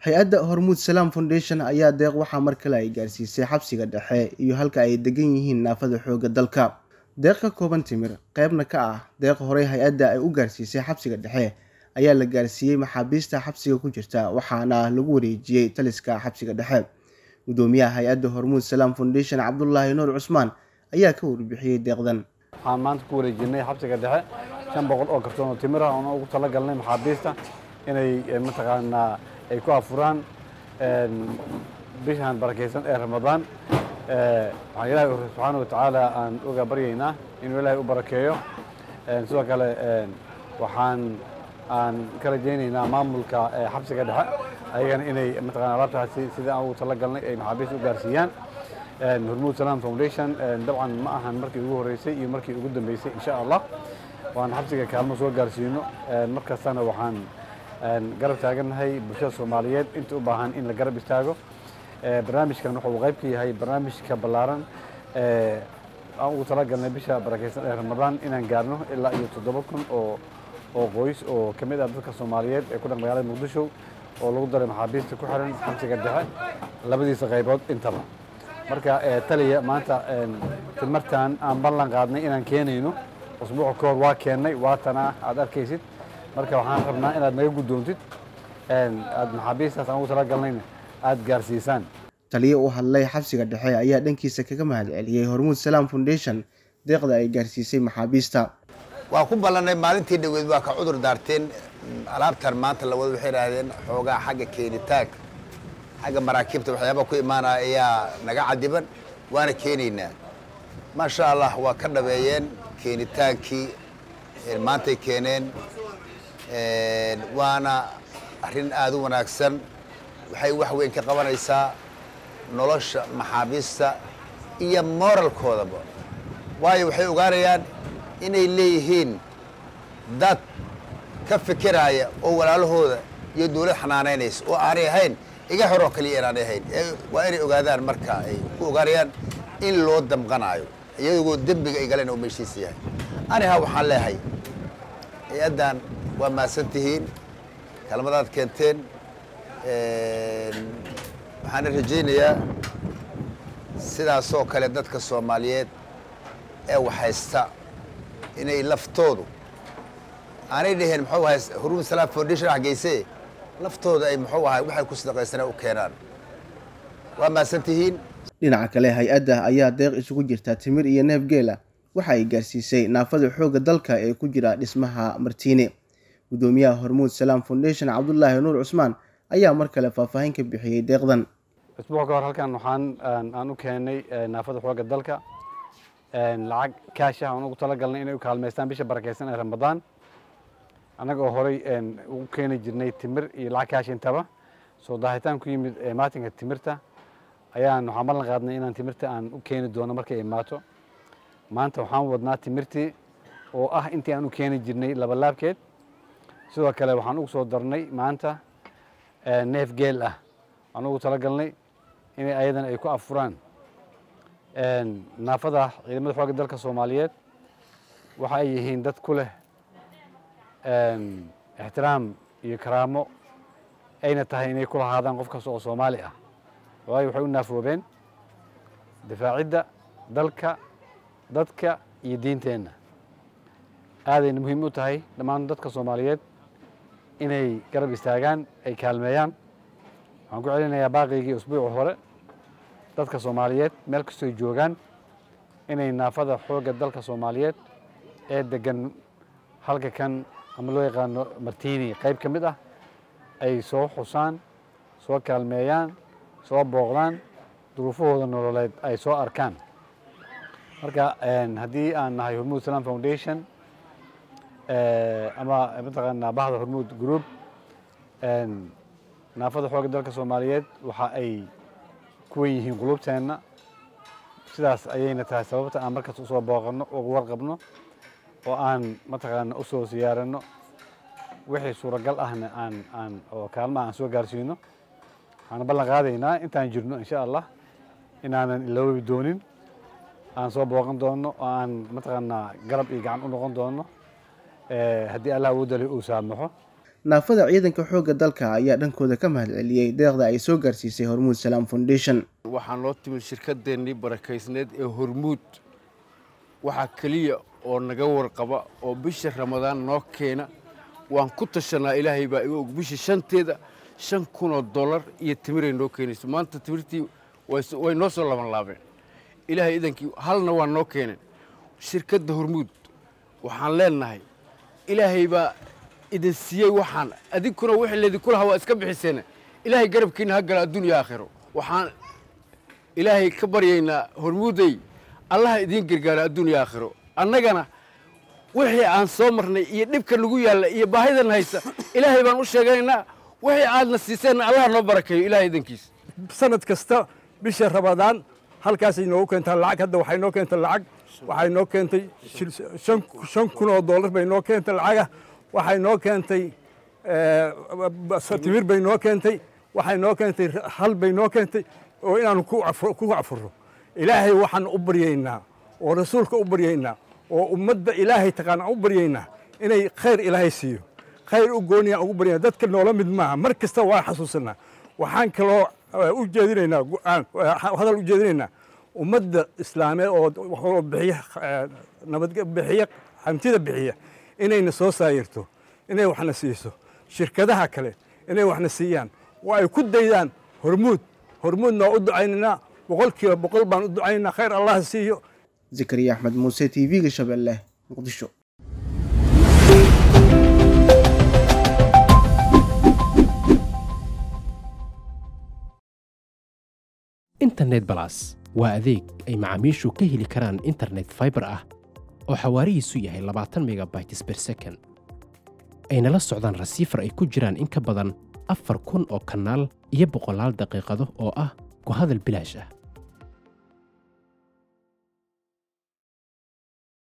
hay-adda hormuud salaam foundation ayaa deeq waxaa mar kale ay gaarsiisay xabsiga dhexe iyo halka ay degan yihiin naafada xoogga dalka deeq ka kooban timir qeybna ka ah deeq horey hay-adda ay u gaarsiisay xabsiga dhexe ayaa la gaarsiiyey maxaabiista xabsiga ku jirta waxaana lagu wareejiyey taliska xabsiga dhexe gudoomiyaha hay-adda hormuud salaam foundation cabdulaahi nuur cusmaan ayaa ka warbixiyey deeqdan waxaan maanta ku wareejinay xabsiga dhexe shan boqol oo kartoon oo timir ah oona ugu talagalnay maxaabiista inay mataqaanaa ay ku afuraan bishan barakaysan ee ramadaan waxaan ilaahay subxaana watacaala aan uga baryaynaa inuu ilaahay u barakeeyo sidoo kale waxaan aan ka rajaynaynaa maamulka xabsiga dhexe ayagana inay mataqana alaabtaasi sidii aan ugu talagalnay ay maxaabiista u gaarsiiyaan hormuud salaam foundation dabcan ma ahan markii ugu horreysay iyo markii ugu dambeysay insha allah waan xabsiga kaalmo soo gaarsiino markastana waxaan garab taagannahay bulshada soomaaliyeed inta u baahan in la garab istaago barnaamijkan wuxuu qayb ka yahay barnaamijka ballaaran aan ugu talagalnay bisha barakaysan ee ramadaan inaan gaarno ilaa iyo toddoba kun oo oo qoys oo ka mid ah dadka soomaaliyeed ee ku dhan magaalada muqdisho oo lagu daray maxaabiista ku xiran xabsiga dhexe labadiisa qaybood intaba marka taliya maanta timartan aan ballan qaadnay inaan keenayno usbuuca ka hor waa keennay waatana aad arkaysid marka waxaan rabnaa inaad naga guddoontid aad maxaabiistaas aan ugu talagalnayna aad gaarsiisaan taliyo u hadlay xabsiga dhexe ayaa dhankiisa kaga mahad celiyey hormuud salaam foundation deeqda ay gaarsiisay maxaabiista waa ku ballannay maalintii dhaweyd waa ka cudur daarteen alaabtan maanta lawada waxay idhaahdeen xoogaa xagga keenitaanka xagga maraakiibta waxyaabaa ku imaanaya ayaa naga cadiban waana keenaynaa maasha allah waa ka dhabeeyeen keenitaankii maantay keeneen waana arrin aada u wanaagsan waxay wax weyn ka qabanaysaa nolosha maxaabiista iyo moralkoodaba waayo waxay ogaanayaan inay leeyihiin dad ka fikiraaya oo walaalahooda iyo dawlad xanaanaynaysa oo aanay ahayn iga horoo kaliya inaanay ahayn waa inay ogaadaan marka ay ku ogaanayaan in loo damqanaayo iyagoo dembiga ay galeen oo meeshiisa yahay aniha waxaan leehay hay-addan waa mahadsan tihiin kalmadaad keenteen waxaana rajaynayaa sidaasoo kale dadka soomaaliyeed ee waxhaysta inay laftoodu aanay dhaheen muxuu ahay huruud salaam foundation xageyse laftooda ay muxuu ahay waxay ku sadaqaysanaa u keenaan waa mahadsan tihiin dhinaca kale hay-adda ayaa deeq isugu jirta timir iyo neef geela waxa ay gaarsiisay naafada xoogga dalka ee ku jira dhismaha martiine gudoomiyaha hormuud salaam foundation cabdulaahi nuur cusmaan ayaa mar kale faahfaahin ka bixiyey deeqdan isbuuc ka hor halkan waxaan aan u keenay naafada xoogga dalka lacag kaasha aan ugu talagalnay inay u kaalmaystaan bisha barakaysan ee ramadaan annaga oo horey ugu keeni jirnay timir iyo lacag kaasha intaba soo daahitaan ku yimid maatinka timirta ayaan waxaan ballan qaadnay inaan timirta aan u keeni doono markay imaato maanta waxaan wadnaa timirtii oo ah intii aan u keeni jirnay labalaabkeed sidoo kale waxaan ugu soo darnay maanta neef geel ah waxaan ugu talagalnay inay ayadan ay ku afuraan naafada ciidamada xoogga dalka soomaaliyeed waxa ay yihiin dad ku leh ixtiraam iyo karaamo ayna tahay inay ku lahaadaan qof kasta oo soomaali ah waayo waxay u naafoobeen difaacidda dalka dadka iyo diinteenna aadayna muhiim u tahay dhammaan dadka soomaaliyeed inay garab istaagaan ay kaalmeeyaan waxaan ku celinayaa baaqigii usbuuci hore dadka soomaaliyeed meel kastoy joogaan inay naafada xoogga dalka soomaaliyeed ee degan halka kan ama loo yaqaano martini qayb ka mid ah ay soo xusaan soo kaalmeeyaan soo booqdaan duruufahooda nololeed ay soo arkaan marka haddii aan nahay hormuud salaam foundation ama mataqaanaa bahda hormuud group naafada xoogga dalka soomaaliyeed waxa ay ku wen yihiin qulubteenna sidaas ayayna tahay sababta aan markaas usoo booqanno uga warqabno oo aan mataqaana usoo siyaaranno wixii suuragal ahna aan aan oo kaalmaha aan soo gaarsiino waxaan ballan qaadaynaa intaan jirno insha allah inaanan iloobi doonin aan soo booqan doono oo aan mataqaanaa garab iyo gacan u noqon doono haddii allah awoodda leh uu saamaxo naafada ciidanka xoogga dalka ayaa dhankooda ka mahad celiyey deeqda ay soo gaarsiisay hormuud salaam foundation waxaan loo timid shirkadeennii barakaysneed ee hormuud waxaa keliya oo naga warqaba oo bisha ramadaan noo keena waan ku tashanaa ilaahay baa iga og bisha shanteeda shan kunoo dollar iyo timiray noo keenayso maanta timirtii way noo soo laban laabeen ilaahay idankii halna waa noo keeneen shirkadda hormuud waxaan leenahay ilaahay baa idin siiyey waxaan adinkuna wixii laydinku lahaa waa iska bixiseen ilaahay garabkiina ha gala adduun iyo aakhiro waxaan ilaahay ka baryaynaa hormuuday allaha idiin gargaara adduun iyo aakhiro annagana wixii aan soo marnay iyo dhibka nagu yaalla iyo baahidan haysa ilaahay baan u sheeganaynaa wixii aadna siiseenna allaha noo barakeeyo ilahay idankiisa sanad kasta bisha ramadaan halkaasay noogu keentaa lacag hadda waxay noo keentay lacag waxay noo keentay shan kun oo dollar bay noo keentay lacaga waxay noo keentay timir bay noo keentay waxay noo keentay hal bay noo keentay oo inaanu ku cafurro ilaahay waxaan u baryaynaa oo rasuulka u baryaynaa oo ummadda ilaahay taqaana u baryaynaa inay khayr ilaahay siiyo khayr u gooniya ugu baryana dadka noola mid maaha mar kasta waa xasuusanaa waxaan kaloo u jeedinaynaa hadal u jeedinaynaa ummadda islaameed oo bixiya nabad bixiya hantida bixiya inayna soo saayirto inay waxna siiso shirkadaha kale inay waxna siiyaan oo ay ku daydaan hormuud hormuudna waa u ducaynaynaa boqol kiiba boqol baan u ducaynaynaa khayr allah siiyo zakariya axmed muuse t v-ga shabeelle muqdisho internet balas waa adeeg ay macaamiishu ka heli karaan internet faibar ah oo xawaarihiisu yahay labaatan megabytes ber second ayna la socdaan rasiifar ay ku jiraan in ka badan afar kun oo kanaal iyo boqolaal daqiiqado oo ah ku hadal bilaash ah